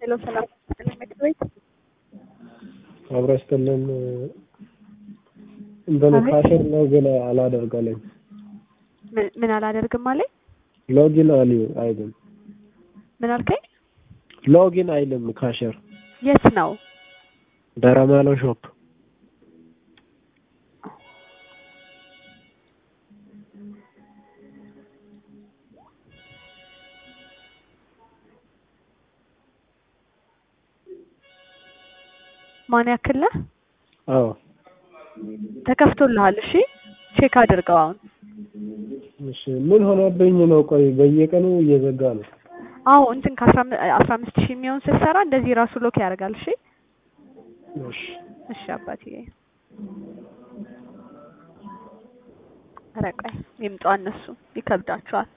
ሄሎ ሰላም ይስጥልኝ ምክር ቤት አብሮ ይስጥልን። እንትን አቤት። ካሽር ሎጊን አላደርጋለኝ ምን- ምን አላደርግም አለኝ። ሎጊን አሊ አይልም ምን አልከኝ? ሎጊን አይልም ካሽር የት ነው? ደረማሎ ሾፕ ማን ያክል ነህ? አዎ ተከፍቶልሃል። እሺ ቼክ አድርገው አሁን። እሺ ምን ሆነብኝ ነው ቆይ በየቀኑ እየዘጋ ነው አዎ እንትን ከአስራ አም- አስራ አምስት ሺህ የሚሆን ስትሰራ እንደዚህ ራሱ ሎክ ያደርጋል። እሺ እሺ እሺ አባትዬ። ኧረ ቆይ ይምጡ እነሱ ይከብዳቸዋል።